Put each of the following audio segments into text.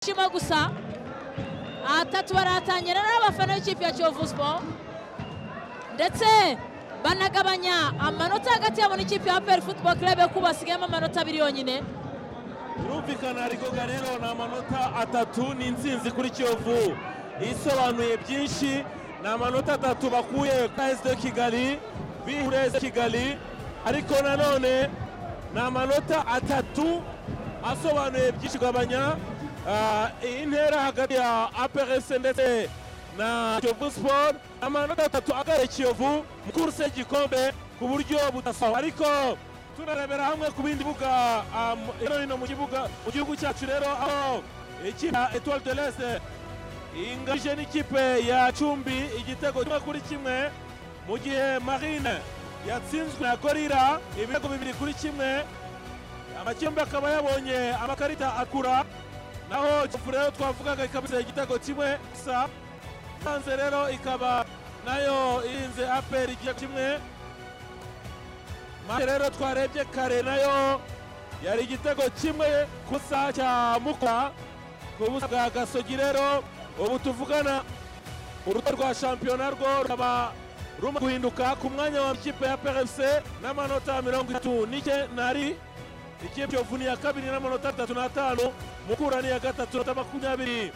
bishima gusa ahatatu baratangira n'abafana b'ikipe ya kiyovu siporo ndetse banagabanya amanota hagati yabo n'ikipe ya peri futuboro kirebe ko basigayemo amanota abiri yonyine birumvikana rigoga rero ni amanota atatu ni insinzi kuri kiyovu isobanuye byinshi ni amanota atatu bakuye kuri de kigali bihure kigali ariko nanone ni amanota atatu asobanuye byinshi kugabanya iyi ntera hagati ya APRS ndetse na kiyovu siporo ni amanota atatu agareye kiyovu mu kuruse y'igikombe ku buryo budasawa ariko tunarebera hamwe ku bindi bibuga hino hino mu kibuga mu gihugu cyacu rero aho ikipe ya etoile de leste ingabije n'ikipe ya cumbi igitego kimwe kuri kimwe mu gihe marine yatsinzwe na gorira ibitego bibiri kuri kimwe amakipe akaba yabonye amakarita akura naho kivu rero twavugaga ikaba igitego kimwe gusa hanze rero ikaba nayo irinze aperi igitego kimwe maze rero twarebye kare nayo yari igitego kimwe kusa cya mukura ku busa bwa gasogi rero ubu tuvugana uruta rwa shampiyona rwo rukaba rumaze guhinduka ku mwanya wa ikipe ya prfc n'amanota mirongo itatu n'ike nari ikipe yovu ni iya kabiri n'amanota atatu n'atanu mukura ni iya gatatu na makumyabiri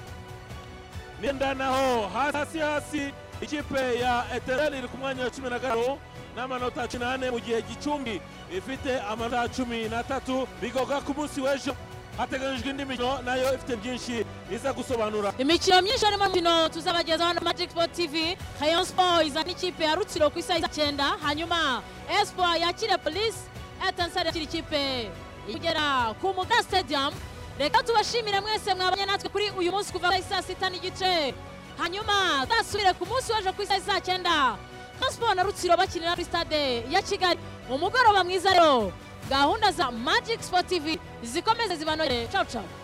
n'enda naho hasi hasi hasi ikipe ya etereri iri ku mwanya wa cumi na gatanu n'amanota cumi n'ane mu gihe gicumbi ifite amanota cumi n'atatu bigoga ku munsi w'ejo hateganyijwe indi mikino nayo ifite byinshi iza gusobanura imikino myinshi harimo umukino tuzabagezaho na magic sport tv rayon sport izana ikipe ya rutsiro ku isaha icyenda hanyuma espoir yakire polisi etansari yakira ikipe igera ku muga stadium reka tubashimire mwese mwabanye natwe kuri uyu munsi kuva saa sita n'igice hanyuma tuzasubire ku munsi w'ejo ku isaha saa cyenda siporo na rutsiro bakinira kuri stade ya kigali umugoroba mwiza rero gahunda za magic sport tv zikomeze zibanogere cawucawu